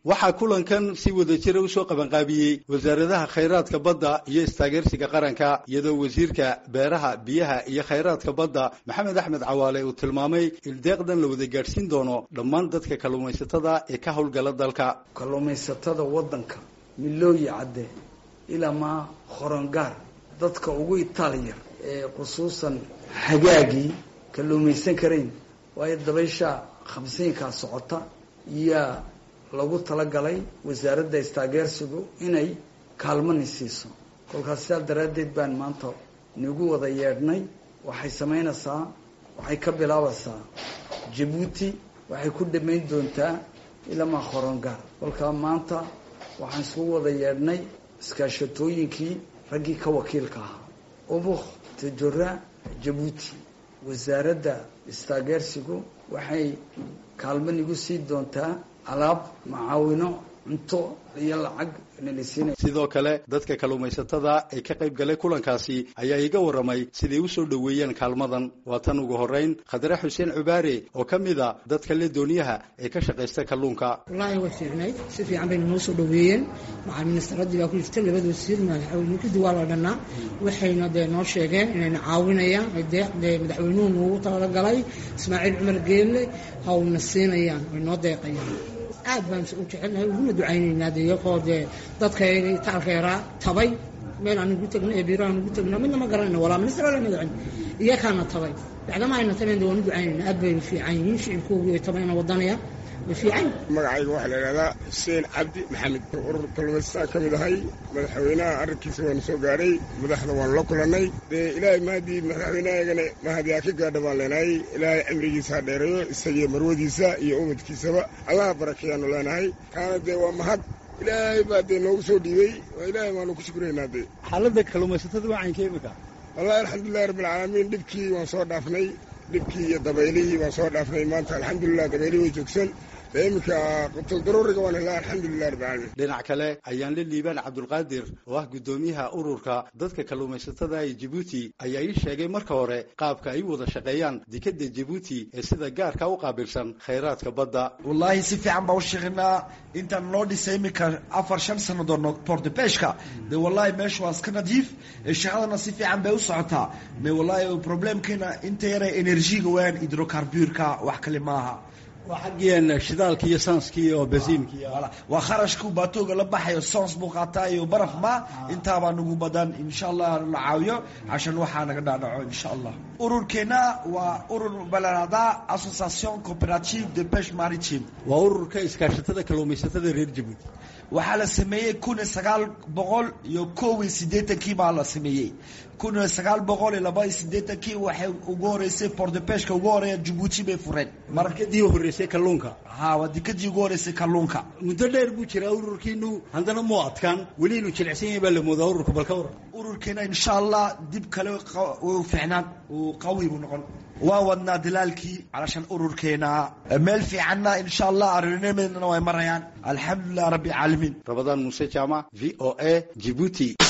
waxaa kulankan si wadajira usoo qabanqaabiyey wasaaradaha khayraadka badda iyo istaageersiga qaranka iyadoo wasiirka beeraha biyaha iyo khayraadka badda maxamed axmed cawaale uu tilmaamay il deeqdan la wada gaadhsiin doono dhammaan dadka kalluumaysatada ee ka howlgala dalka kalluumaysatada waddanka milooyi cadde ilamaa horongaar dadka ugu itaaliyar ee khusuusan hagaagii kalluumaysan karayn waayo dabaysha khamsiinkaa socota yaa lagu talagalay wasaaradda istaageersigu inay kaalmani siiso kolkaas sidaa daraaddeed baan maanta nagu wada yeedhnay waxay samaynaysaa waxay ka bilaabaysaa jabuuti waxay ku dhammayn doontaa ilamaa horongaar kolkaa maanta waxaan iskugu wada yeedhnay iskaashatooyinkii raggii ka wakiilka ahaa ubuk tajora jabuuti wasaaradda istaageersigu waxay kaalmo nagu sii doontaa alaab macaawino cunto iyo lacag nalasiinay sidoo kale dadka kalluumaysatada ee ka qayb galay kulankaasi ayaa iga warramay siday u soo dhoweeyeen kaalmadan waa tan ugu horrayn khadre xuseen cubaare oo ka mid a dadka le dooniyaha ee ka shaqaysta kalluunka wallaahi way fiicnayd si fiican bayna noo soo dhoweeyeen macal ministaraddii baa ku jirta labada wasiir madaxweynunkidii waa la dhannaa waxayna dee noo sheegeen inayna caawinayaan deeq dee madaxweynuhu noogu talagalay ismaaciil cumar geelle hawna siinayaan way noo deeqayaan aad baan u jecelnahay uguna ducaynaynaa de iyagoo dee dadkayga taalkeeraa tabay meel aan ugu tagno ee biiro aan ugu tagno midna ma garanayno walaa minister wala madaxweyne iyakaana tabay bacdama ayna tabeen de waan u ducaynaynaa aad bay fiican yihiin shicibkoogi ay tabayna wadanaya magacayga waxaa la idhahdaa xuseen cabdi maxamed urur kalluumaystaan ka mid ahay madaxweynaha arrinkiisa waanu soo gaadhay madaxda waanu la kulannay dee ilaahay mahadii madaxweynahaygana mahadiyaa ka gaadha baan leenahay ilaahay cimrigiisa ha dheereeyo isagiyo marwadiisa iyo umadkiisaba allaha barakeeyaanu leenahay kaana dee waa mahad ilaahay baa dee noogu soo dhiibey waa ilaahay waanu ku shukuraynaa dee xaaladda kalluumaysatada wacaynka imika wallahi alxamdulilahi rabbilcaalamiin dhibkii waan soo dhaafnay dhibkii iyo dabaylihii waan soo dhaafnay maanta alxamdulilah dabaylihii way joogsan iminka qutuldaruuriga waan helaa alxamdulilah rabbilcaalamiin dhinac kale ayaan la liibaan cabdulqaadir oo ah guddoomiyaha ururka dadka kalluumaysatada ee jabuuti ayaa ii sheegay marka hore qaabka ay u wada shaqeeyaan dekadda jabuuti ee sida gaarka u qaabilsan khayraadka badda wallaahi si fiican baa u shaqeynaa intaan loo dhisay iminka afar shan sannadood portebeshka de wallahi meesha waa iska nadiif shaqadana si fiican bay u socotaa me wallahi problemkeena inta yara energiga weeyaan hidrocarburka wax kale maaha waa xaggien shidaalki iyo sanski iyo basiinki waa kharashku baatooga la baxayo sons buu qaataa iyo baraf ma intaabaa nagu badan insha allah la caawiyo cashan waxaa naga dhaadhaco insha allah ururkeena waa urur balanada association cooperative de peche maritime waa ururka iskaashatada kalluumaysatada reer jabuuti waxaa la sameeyey kun iyo sagaal boqol iyo kow iyo siddeetankii baa la sameeyey kun iyo sagaal boqol iyo laba iyo siddeetankii waxay ugu horeysay portepeshka ugu horeeya jabuuti bay fureen markadii horreysay kalluunka ha waa dekadii ugu horeysay kalluunka muddo dheer buu jiraa ururkiinu haddana muu adkaan weli inuu jilicsan yahay baa la moodaa ururka balka waran ururkeena insha allah dib kale u fiicnaan uu qawi buu noqon waan wadnaa dalaalkii calashan ururkeena meel fiicanna insha allah arrinimedna way marayaan alxamdulilah rabbi caalamiin rabadaan muuse jaamac v o a jibuuti